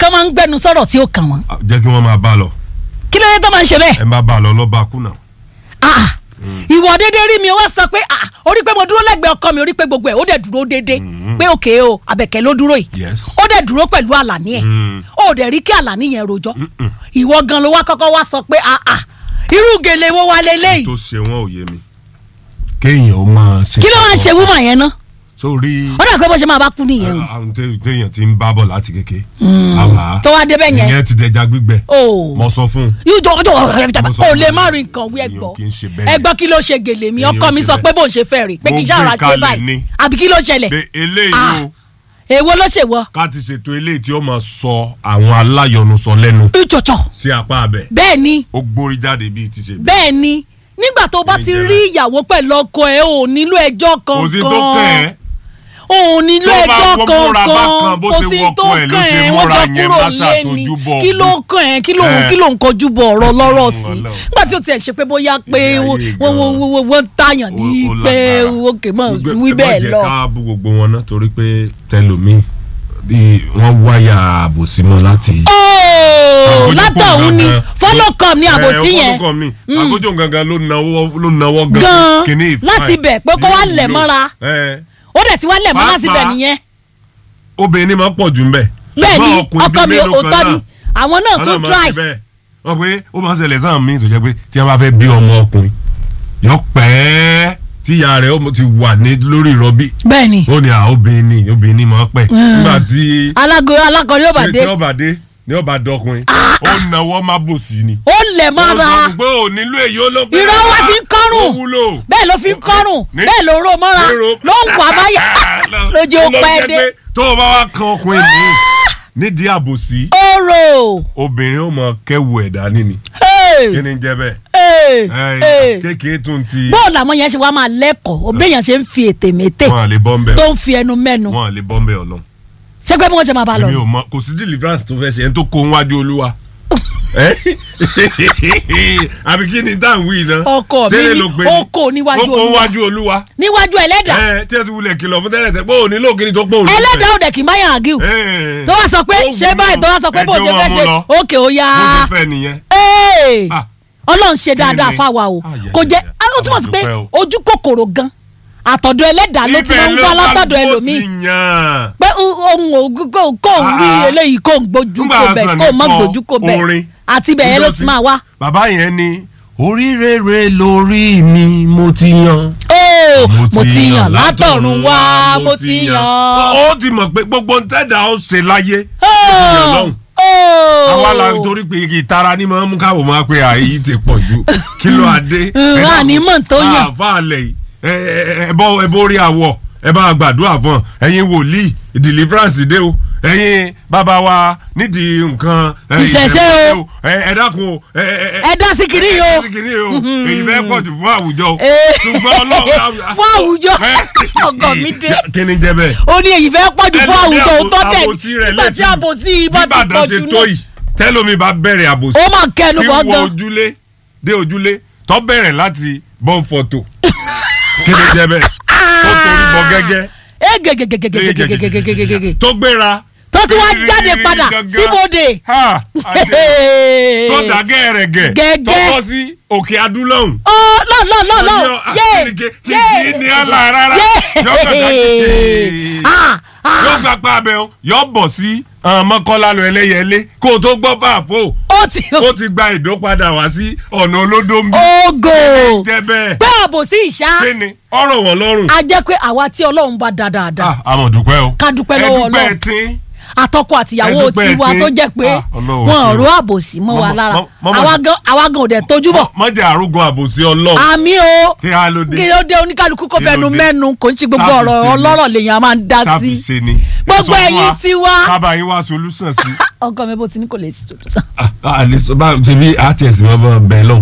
tó máa ń gbẹnu sọ̀rọ̀ tí ó kàn wọ́n Ah, jẹ́ kí wọ́n máa bá a lọ kí ló dé tó máa ń ṣe bẹ́ẹ̀ ẹ má bá a lọ lọ́ba kú náà. ah ìwọ déédéé rí mi ó wá sọ pé ah orí pé mo dúró lẹ́gbẹ̀ẹ́ ọkọ mi orí pé gbogbo ẹ̀ ó dẹ̀ dúró déédéé pé òkè o àbẹ̀kẹ́ ló dúró yìí Yes. ó dẹ̀ dúró pẹ̀lú àlàní ẹ̀ Mm. ó dẹ̀ rí kí àlàní yẹn rojọ́ ìwọ gan ló wá kọ́kọ́ wá sọ pé ah ah irú gèlè wo wa leléyìí tó ṣe wọn ò yé mi. kéèyàn ó máa ṣe. kí ló wá ń ṣe wúmọ̀ yẹn ná sórí ó dà pé bó ṣe máa bá kú nìyẹn o àwọn té- téèyàn ti ń bá bọ̀ láti kéke. àwa tó wá débẹ̀ yẹn ìyẹn ti dẹja gbígbẹ. o mo sọ fún un. yóò jọ ọjọ́ Mo sọ o fún lè mi. má rí nǹkan wí Èèyàn ẹgbọ́ kì í ṣe bẹ́ẹ̀. ẹgbọ́ kí ló ṣe gèlè mi Èèyàn ọkọ mi ṣe sọ bẹ́ẹ̀. pé bó ń ṣe fẹ́ rí pé kì í Mo ṣàrà gbé ṣe kalẹ̀ báyìí ni. àbí kí ló ṣẹlẹ̀ pé eléyìí Ah. o èwo ló ṣe wọ ká ti ṣètò eléyìí tí ó máa sọ àwọn aláyọnusọ lẹ́nu ìjọ̀jọ̀ sí apá abẹ. bẹ́ẹ̀ ni ó gbórí jáde bíi ti ṣe bí. bẹ́ẹ̀ ni nígbà tó bá ti Ẹ̀jẹ̀ rí rẹ̀. ìyàwó pẹ̀lú ọkọ ẹ̀ ò nílò ẹjọ́ kò sí tó kẹ́ kankan ẹ́. ò nílò Tó bá ẹjọ́ wọ́n múra kankan bákan, bó kò ṣe sí wọkọ tó ẹ̀ ló kàn ṣe ẹ́ wọ́n múra jọ yẹn, kúrò má lé ni ṣàtọ́jú bọ̀ kí ló ọ̀gbìn. kàn ẹ́ kí ló Eh. kí ló ń kojú bọ̀ ọ̀rọ̀ lọ́rọ̀ sí Ọlọ́run. nígbà tí o tiẹ̀ ṣe pé bóyá pé Ilé ayé wọ́n gan. wọ́n wọ́n wọ́n tààyàn ní Ó- ó pé lágbára. òkè mọ̀ Gbogbo- wí ẹ má bẹ́ẹ̀ jẹ́ lọ. ká bú gbogbo wọn náà torí pé tẹlomi bí wọ́n wáyà àbòsí mọ́ láti. ooo Àgójúkò látọ̀hún ni gangan. fọ́lọ́kọ̀ ní àbòsí Ẹ, yẹn fọ́lọ́kọ̀ mi àgójò gangan ló nawọ́ ló nawọ́ gan. Gan. Kìíní ìfà Láti ẹ̀. bẹ̀ pé kó wá Yóò lẹ̀ wúlò. mọ́ra. Ẹ, ó dẹ̀ ti wá lẹ̀ mọ́ láti bẹ̀ Pàápàá, nìyẹn obìnrin ni máa ń pọ̀ jù ń bẹ̀. bẹ́ẹ̀ ni Ṣùgbọ́n ọkùnrin ọkọ mi bíi mélòó kan òótọ́ náà, ni àwọn náà àwọn tún náà máa ń try ṣe bẹ́ẹ̀. wọ́n pé ó máa ń ṣẹlẹ̀ sáà míì tó jẹ́ pé tí wọ́n bá fẹ́ bí ọmọ ọkùnrin yọ pẹ́ tí ìyá rẹ̀ ó ti wà ní lórí ìrọbí bẹ́ẹ̀ ni ó ní à obìnrin ni obìnrin ni máa ń pẹ́ nígbà tí alágo alákọ̀ọ́rí yóò bá dé tí ọba dé ní ọba dọkùnrin ó náwó má bò sí ni. ó lẹ̀ ó mọ́ra sọ pé ò nílò èyí ó ló pé irọ́ wá fi ń kọ́rùn ó wúlò. bẹ́ẹ̀ ló fi ń kọ́rùn Ní- bẹ́ẹ̀ ló ró mọ́ra Lérò- ló ń wà máyà lójú ó Ló pẹ́ jẹ́ dé pé tó o bá wá kan ọkùnrin mi nídìí àbòsí oró obìnrin ó mọ kẹwù ẹ̀dá níní kí ni jẹ́ bẹ́ẹ̀ Ẹ, kékeré tún ti bóòlù àwọn yẹn ṣe wá máa lẹ́kọ̀ọ́ òbẹ́yàn ṣe ń fi ètè mété wọn à lè bọ́ ń bẹ̀ tó ń fi ẹnu mẹ́nu wọn à lè bọ́ ń bẹ̀ ọlọ́run ṣé pé bí wọ́n ṣe máa bá lọ èmi ò mọ kò sí deliverance tó fẹ́ ṣe ẹni tó kó ń wájú olúwa Ẹ? àbí kí ni dáhùn wí náà Ọkọ mi Ṣé lè ní ló pé ó kó níwájú ó kó Olúwa. níwájú olúwa níwájú ẹlẹ́dà ẹ tí ẹ ti wulẹ̀ kìlọ̀ fún tẹ́lẹ̀ tẹ́ pé òní lóògiri tó pé òní ẹlẹ́dà ò dẹ̀ kì í bá yàn àgíw Ẹ. tó wá sọ pé Ó ṣé wúlò. báyìí tó wá sọ pé Ẹ bó jẹ́ ṣe wọn fẹ́ mú ṣe lọ. òkè ó yá bó ṣe fẹ́ nìyẹn Ee! Ah. ọlọ́run ṣe dáadáa Kí ni? fáwa o Ah, yeah, kò jẹ́ yeah, yeah. ó túmọ̀ sí pé Ọlọ́run dúpẹ́ o. ojú kòkòrò gan àtọ̀dọ̀ ẹlẹ́dà ló ti máa ń wá látọ̀dọ̀ ẹlòmíì ti yàn. pé ohun ògùn kò kò ń rí Ah, ah. eléyìí kò ń gbójú Nígbà kò bẹ̀ Hasan kò mọ́ kọ gbójú kò bẹ̀ orin. àti bẹ̀ yẹn ló ti máa wá. bàbá yẹn ni oríire lórí mi mo ti yan. Ó, mo ti yàn látọ̀run wá mo ti yàn. ó ti mọ̀ pé gbogbo ntẹ́dà ó ṣe láyé Ó, ó ti yàn lọ́hùn. ó. àwa la torí pé ìtara ni máa ń mú káwọ́ máa pé àyè ti pọ̀ ju kí ló adé. Mm, a ní mọ̀ tó yàn. àfàlẹ̀ yìí ẹ ẹ ẹ bọ́ ẹ borí àwọ̀ ẹ bá gbàdúrà fún ọ ẹ̀yin wòlíì deliverance dé o ẹ̀yin bàbá wa nídìí nǹkan ẹ, Ìṣẹ̀ṣe ìṣẹ̀ṣe o. ẹ ẹ dákun o ẹ ẹ ẹ dá sí kiri yìí o ẹ sí kiri o èyí fẹ́ pọ̀ jù fún àwùjọ o Eh. ṣùgbọ́n ọlọ́run Fún àwùjọ. Ọkọ mi dé. kí ni jẹ́ bẹ́ẹ̀ ó ní èyí fẹ́ pọ̀jù fún ẹlòmí àwùjọ àbò- òótọ́ tẹ̀ àbòsí rẹ̀ nígbà tí létí. àbòsí yìí bá ti Bíbàdàn pọ̀jù ṣe tó yìí tẹ́lómi bá bẹ̀rẹ̀ àbòsí ó máa kẹnu tí bọ́ wọ gan. ojúlé dé ojúlé tó bẹ̀rẹ̀ láti bọ́n fọ́tò kí ni jẹ́ bẹ́ẹ̀ tó torí bọ gẹ́gẹ́ ẹ gègègègègègègègègègègè tó gbéra tó ti wá jáde padà síbòde. Ha, àjẹ́. tó dá gẹ́rẹ́gẹ́ Gẹ́gẹ́. tó bọ́ sí òkè adúlọ́hùn ọ lọ lọ lọ lọ Ọjọ́, ah, yé kìkì- kìkì yé ní àlà rárá. Yọ kàkà kìkì. ah ah yóò gba pa abẹ o yóò bọ̀ sí mọ́kànlá lọ ẹlẹ́yẹlé kó o tó gbọ́ fàáfó ó ti ó ti gba ìdó padà wá sí ọ̀nà olódó ń bí ogo jẹ́ bẹ́ẹ̀ pé àbòsí ìṣá kí ni ọ̀rọ̀ wọn lọ́rùn. a jẹ́ pé àwa tí ọlọ́run bá da dáadáa àmọ̀ dúpẹ́ o Ká dúpẹ́ lọ́wọ́ ẹ dúpẹ́ Ọlọ́run. tí àtọkọ àtìyàwó Ẹ dúpẹ́ tiwa tí- tó jẹ́ pé Ah, Ọlọ́run wọn ò ṣeun. ró àbòsí mọ́ wa Mọ́mọ́- lára mọ́- mọ́mọ́- àwa gan àwa gan ò dẹ̀ tójú bọ̀ mọ́jà àrùgùn àbòsí ọlọ́run àmì o kí á ló dé kí ló dé oníkálukú kò Kí ló fẹnu dé? mẹ́nu kò ń ṣe gbogbo Sáfì ọ̀rọ̀ ṣe ni. ọlọ́rọ̀ lèèyàn a máa ń dá sáfì sí ṣe ni Gbogbo Ẹ sọ fún ẹ̀yin wa, tiwa. kábàá yín wá solution sí. ọkọ mi bó ti ní kò lè tó sàn. Ah, ah, àlè sọ bá tẹbi àti ẹsìn máa bá bẹ́ẹ̀ lọ.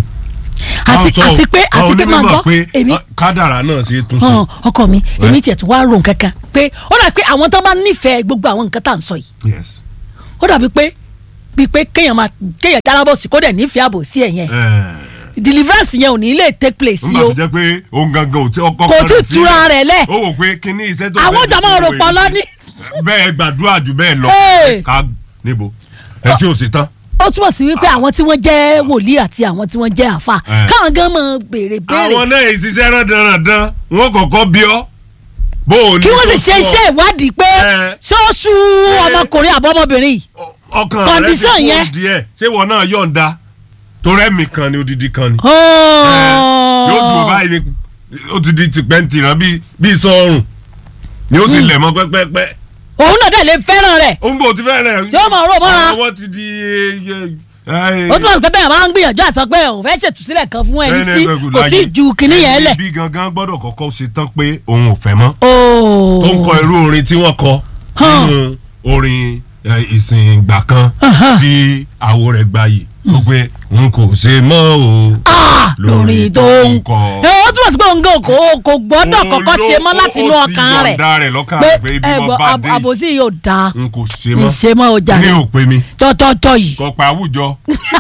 àti àti pé àti pé máa gbọ́ pé èmi ah, kádàrá náà ṣe é tún ṣe. hàn ọkọ mi èmi tiẹ̀ tún wá rò kankan pé ó dàbí pé àwọn tó bá nífẹ̀ẹ́ gbogbo àwọn nǹkan tá à ń sọ yìí yes. ó dàbí pé bíi pé kéèyàn máa kéèyàn jálábọ̀ sí kó dẹ̀ nífẹ̀ẹ́ àbò sí ẹ̀yẹn deliverance yẹn ò ní lè take place sí nígbà o tó jẹ́ pé òun gangan ò tí ọkọ kò tí ì túra rẹ̀ lẹ̀ ó wò pé kíní iṣẹ́ tó àwọn fẹ́ jàmọ́ ṣe rò wò pọ̀ yìí. lọ́ní. bẹ́ẹ̀ gbàdúrà jù bẹ́ẹ̀ lọ Hey. ká níbo. ẹ tí ò sí tán. ó túmọ̀ sí wípé àwọn tí wọ́n jẹ́ wòlíì àti àwọn tí wọ́n jẹ́ àfa Eh. káwọn gan mọ̀ béèrè béèrè àwọn náà ìṣiṣẹ́ rándanrandan wọn kọ̀ọ̀kan bí ọ́ bó o ní kí wọ́n sì tó ṣe tó ọ. iṣẹ́ ìwádìí pé Eh. ṣóṣù ọmọkùnrin àbọ̀mọbìnrin yìí ọkàn rẹ ti condition kó yẹn. díẹ̀ ṣé wọn náà yọ̀ǹda torí ẹ̀mí kan ni odidi kan ni. Oh. yóò dùn báyìí ni ó ti di tìpẹ́ntìrán bíi bíi sọ́ọ̀rùn ni ó sì lẹ̀ mọ́ pẹ́pẹ́pẹ́. òun náà dẹ̀ lè fẹ́ràn rẹ̀ ó ń bò tí fẹ́ẹ́ rẹ̀. Tí ó máa rò mọ́ra. àwọn ti di. ó túmọ̀ sí pé bẹ́ẹ̀ máa ń gbìyànjú àti sọ pé òun fẹ́ ṣètùsílẹ̀ kan fún ẹni tí kò tí ì ju kinní yẹn lẹ̀. bí gangan gbọ́dọ̀ kọ́kọ́ ṣe tán pé òun ò fẹ́ mọ́. Oh. tó ń kọ irú orin tí wọ́n kọ Hàn. nínú orin eh, ìsìn ìgbà kan Aha. tí àwo rẹ̀ gbayì ó pé n kò ṣe mọ́ o. Ah, lórí tó ń kọ. ẹ ó túmọ̀ sí pé òun gan kò kò gbọ́dọ̀ kọ́kọ́ ṣe mọ́ láti inú ọkàn rẹ̀ ó ti yọ̀ǹda rẹ̀ lọ́kàn pé rẹ̀ pé ibi ẹ mo gbọ́ bá ab- dé àbòsí yóò da n kò ṣe mọ́ ìṣe mọ́ ọjà ní rẹ̀ òpè mi tọ́tọ́tọ́ yìí. kọ̀pẹ́ àwùjọ.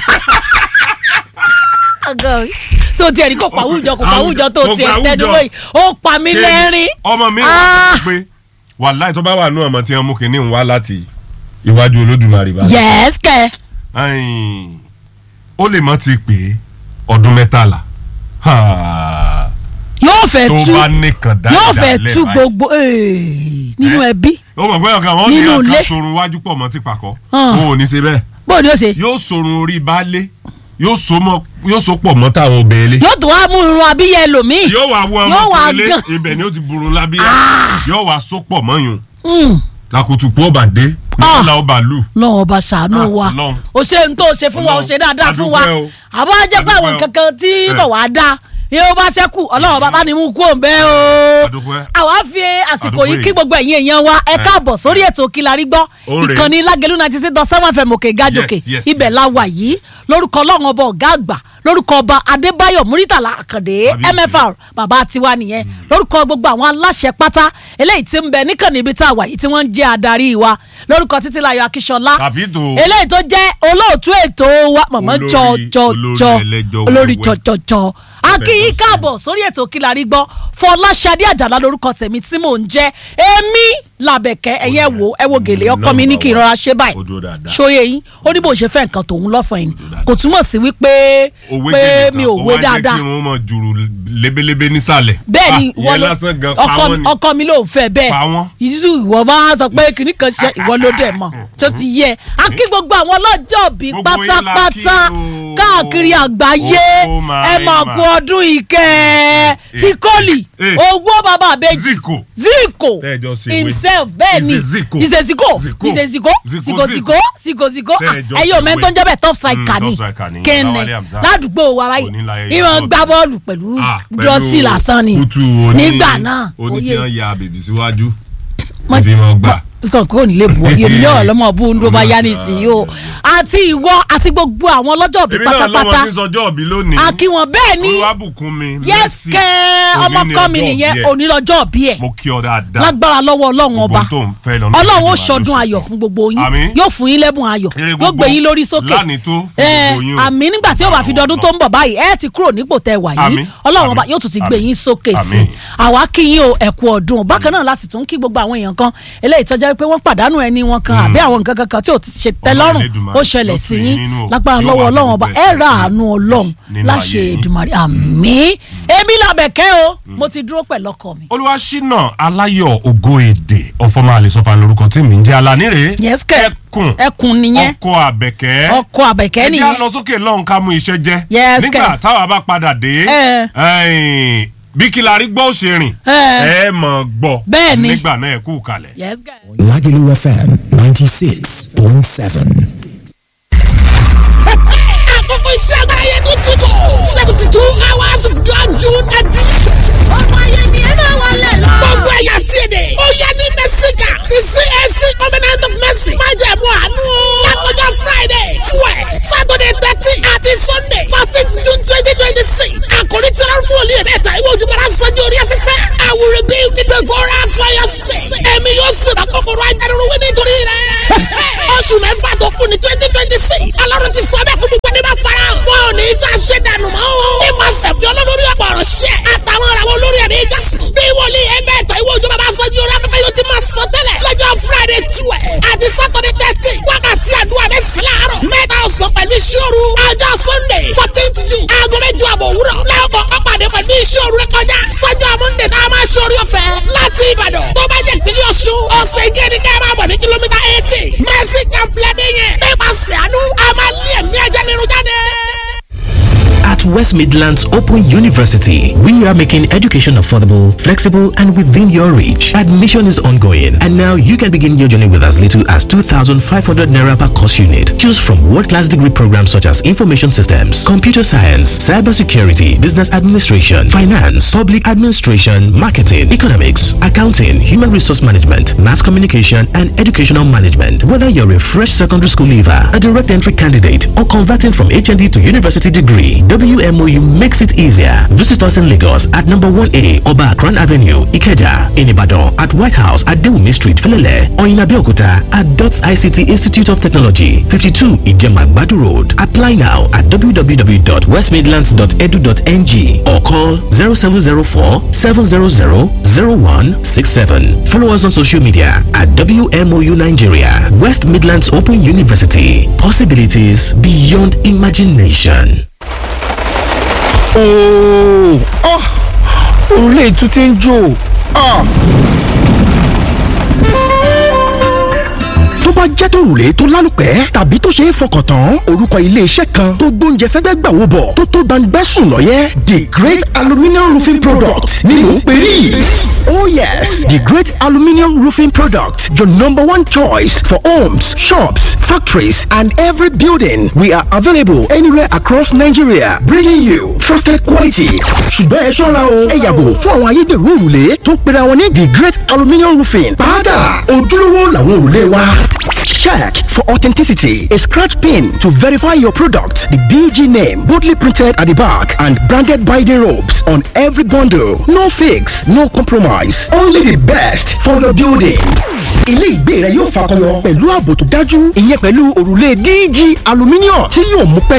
tó tiẹ̀ ní kò pa àwùjọ kò pa àwùjọ tó Kò pa tiẹ̀ àwùjọ. tẹ́dúró yìí ó pa mí lẹ́rìn. ọmọ mi Ah. wà pé wàláì tó bá wà nù ọmọ tí wọn mú kinní ń wá láti iwájú olódùmarè bá. yẹ́s kẹ́ Ẹ̀yìn, ó lè mọ́ ti pè é ọdún mẹ́tàlá Ha. yóò fẹ́ tó tú bá nìkan dáadáa yóò fẹ́ lẹ́ẹ̀ tú báyìí. gbogbo eh, nínú Eh? ẹbí ó mọ̀ pé ọ̀gá wọn ní Nínú ilé. ọ̀kan sorun wájú pọ̀ mọ́ ti pàkọ́ Ah. wọn ò ní ṣe bẹ́ẹ̀ bó ni ó ṣe yóò sorun orí baálé yóò so mọ́ yóò so pọ̀ mọ́ táwọn obìnrin lé yóò tó wá mú irun abíyẹ ẹlòmíì yóò wá wọ Yóò wá ọmọ tó lé gan. ibẹ̀ ni ó ti burun lábíyá Ah. yóò wá so pọ̀ mọ́yún Mm, làkùtù pọ̀ bàdé Ah. nígbà ọba lù lọ́wọ́ ọba ṣàánú Ah, wa Ọlọ́run. o ṣe ń tó o ṣe fún wa o ṣe dáadáa fún wa Adúpẹ́ o. àbá jẹ́ pé àwọn Adúpẹ́ o. kankan tí Eh. kò wá dá yóò bá ṣẹ́kù ọlọ́wọ́ bàbá ni mú kú òǹbẹ́ o Adúpẹ́. àwa fi àsìkò Adúpẹ́ yìí yìí. kí gbogbo ẹ̀yin èèyàn wa ẹ káàbọ̀ sórí ètò Kílárí gbọ́ Ó rèé. ìkànnì Lágẹ̀lú ninety six dot seven fm òkè gàjòkè Yes, yes, ibẹ̀ yes, la yes, wà yìí lórúkọ ọlọ́run ọba ọ̀gá àgbà lórúkọ ọba Adébáyọ̀ Múrítàlá Àkàndé Kábíyèsí. MFR bàbá tiwa nìyẹn lórúkọ gbogbo àwọn aláṣẹ pátá eléyìí tí ń bẹ níkànnì ibi tá a wà yìí tí wọ́n ń jẹ́ adarí wa lórúkọ Títílayọ̀ Akíṣọlá tàbí tó eléyìí tó jẹ́ olóòtú ètò wa mọ̀mọ́ Olórí- jọjọjọ olórí ẹlẹ́jọ́ olórí wẹ́wẹ́. jọjọjọ akíyí Fẹ̀dọ̀sí. káàbọ̀ sórí ètò Kílárí gbọ́ Fọláṣadé Àjàlá lórúkọ tèmi tí mò ń jẹ́ èmi làbẹ̀kẹ́ ẹ̀yẹ wo ẹ wo gèlè ọkọ mi ní kí n rọra ṣe báyìí Ó dúró dáadáa. ṣóyè yín ó ní bó ṣe fẹ́ nǹkan tòun lọ́sàn-án yìí dúró dáadáa. kò túmọ̀ sí wípé òwe pé gèlè mi kan, ò ó wé wá jẹ́ dáadáa kí wọ́n mọ̀ jùrù lebelebe nísàlẹ̀ bẹ́ẹ̀ ni Ah, ìwọ ìyẹn ló lásán gan pa ọkọ wọ́n ni ọkọ mi ló ń fẹ́ bẹ́ẹ̀ Pa wọ́n. yíṣu ìwọ bá sọ pé kìnnì kan ṣe ìwọ ló dẹ̀ mọ̀ tó ti yẹ a kí gbogbo àwọn ọlọ́jọ́ bí Gbogbo yín la pátápátá kí o. káàkiri àgbáyé Oh my ẹ mà kú man. ọdún ìkẹ́ ti kọ́lì Eh. owó bàbá àbẹ́jì Ziko. ziko Tẹ́ẹ̀jọ ṣe ìwé. himself bẹ́ẹ̀ ni Ìṣe Zico. ìṣe ziko Zico. ìṣe ziko Zico, ziko Zico. ziko ziko ziko Tẹ́ẹ̀jọ ẹ yóò ṣe mẹ́tọ́ ń jẹ́ bẹ́ẹ̀ top Mm, striker top ni striker ni. kẹ́ni Ọláwálé Hamzat. ládùúgbò wa báyìí Oníláyé ìwọ̀n Yàtọ̀. gbá bọ́ọ̀lù pẹ̀lú Ah, pẹ̀lú dọ́sì lásán ni kútù oní- nígbà náà oní tí oyè wọ́n ya bèbí síwájú Mọ- fi mọ́ gbà. sọ kò ní lè bu ọ yomi náà lọmọ bú ń ló bá yá nísìnyí o àti ìwọ àti gbogbo àwọn ọlọ́jọ́ òbí èmi náà lọ́mọ pátápátá tí ń sọjọ́ òbí lónìí a kí wọn bẹ́ẹ̀ ni olúwàbùkún mi yes Mercy. kẹ́ Òní ọmọ ni kọ́ mi ọjọ́ nìyẹn òbí ẹ̀. onílọ́jọ́ òbí ẹ̀ mo kí ọ dáadáa lágbára lọ́wọ́ ọlọ́run ọba Gbogbo tó ń fẹ́ lọ́nà ọlọ́run ó Olódùmarè ṣọdún ló ayọ̀ ṣe fún gbogbo yín Àmín. yóò fún yín lẹ́bùn ayọ̀ Ire yóò gbogbo gbé yín lórí sókè lánìí tó fún Eh, gbogbo yín o. àmín nígbà tí ó bá fi dọdún tó ń bọ̀ báyìí ẹ ti kúrò nípò tẹ wà yìí Àmín. ọlọ́run ọba Àmín. yóò tún ti gbé Àmín. yín sókè sí Àmín. i àwa kí yín o ẹ̀kú ọdún bákan náà láti tún kí gbogbo àwọn èèyàn kan eléyìí tó jẹ́ pé wọ́n pàdánù ẹni wọn kan àbí àwọn nǹkan kankan tí ò ti ṣe tẹ́ lọ́rùn Elédùmarè ó ṣẹlẹ̀ yóò sí tù yín yín nínú o. lágbára Yóò lọ́wọ́ wá fi ọlọ́run ọba gbogbo ẹ ẹ̀ṣẹ̀ ra sí àánú ọlọ́run nínú láṣẹ ayé yín. Èdùmàrè àmín èmi làbẹ̀kẹ́ o mo ti dúró pẹ̀lú ọkọ mi. olúwaṣínà aláyọ̀ ògo èdè ọ̀fọ̀mọ́ àlesọ́fà lórúkọ tí mi ń jẹ́ alánire yes kẹ́ ẹkùn ẹkùn nìyẹn ọkọ àbẹ̀kẹ́ ọkọ àbẹ̀kẹ́ ẹ jẹ́ nìyẹn á lọ sókè lọ́hùn ká mú iṣẹ́ jẹ́ Yes, nígbà kẹ̀. táwa bá padà dé Eh. ẹ̀yìn, bí Kílárí gbọ́ òṣèrìn Eh. ẹ mọ̀ gbọ́ Bẹ́ẹ̀ ni. nígbà náà ẹ kú kalẹ̀. yes kẹ́. Lagelu FM 96.7. àkókò iṣẹ́ agbára yẹn tó ti kọ̀ seventy two hours of God June edition. ọmọ yẹn ni ẹ máa wọlé lọ. gbogbo ẹ̀yà tí èdè. ó yẹ ní mẹ́síkà ti CAC covenant of mercy. má jẹ̀ mú àánú. lákòjọ Friday twelve Saturday thirteen àti Sunday fourteen June twenty twenty six. àkòrí tí wọ́n fún olú yẹn mẹ́ta ìwé ojúmọ́ra sanjó orí afẹ́fẹ́. I will rebuild the devourer for your sake. ẹ̀mí yóò sì bá kòkòrò ajánirun wí nítorí rẹ̀. oṣù mẹ́fà tó kù ní twenty twenty six. alárùn ti sọ bẹ́ẹ̀ kó gbogbo ẹni bá fara hàn. wọn ò ní í ṣe àṣedànù mọ́ o. nípasẹ̀ fi olólórí ọ̀pọ̀ ọ̀rọ̀ ṣẹ́. àtàwọn ọ̀rọ̀ àwọn olórí ẹ̀mí jásùn. West Midlands Open University. We are making education affordable, flexible, and within your reach. Admission is ongoing, and now you can begin your journey with as little as 2,500 naira per course unit. Choose from world-class degree programs such as information systems, computer science, cybersecurity, business administration, finance, public administration, marketing, economics, accounting, human resource management, mass communication, and educational management. Whether you're a fresh secondary school leaver, a direct entry candidate, or converting from HND to university degree, WMOU makes it easier. Visit us in Lagos at number 1A Oba Akran Avenue, Ikeja, in Ibadan at White House at Dewumi Street, Felele, or in Abeokuta at DOTS ICT Institute of Technology, 52 Ijema Badu Road. Apply now at www.westmidlands.edu.ng or call 0704 700 0167. Follow us on social media at WMOU Nigeria, West Midlands Open University. Possibilities beyond imagination. ooo ah òrùlé ètú ti ń jò ah. tó bá jẹ́ tòrùlé tó lálùpẹ́ tàbí tó ṣe é fọkàn tán orúkọ iléeṣẹ́ kan tó gbóúnjẹ fẹ́gbẹ́ gbà wò bọ̀ tó tó gbangbẹ́sùn lọ́yẹ́ the great aluminium roofing product ni mò ń pè rí. Oh yes, the great aluminium roofing product, your number one choice for homes, shops, factories, and every building. We are available anywhere across Nigeria, bringing you trusted quality. ṣùgbọ́n ẹ ṣọ́ra o ẹ yàgò fún àwọn ayédèrú òrùlé tó ń pera wọn ní the great aluminium roofing. padà ojúlówó làwọn òrùlé wa. Check for authenticity. A scratch pin to verify your product. The DG name boldly printed at the back and branded by the ropes on every bundle. No fakes, no compromise. Only the best for your building. Ilé ìgbé rẹ yóò fakọyọ pẹ̀lú ààbò tó dájú. Ìyẹn pẹ̀lú òrùlé DG aluminium tí yóò mú pẹ́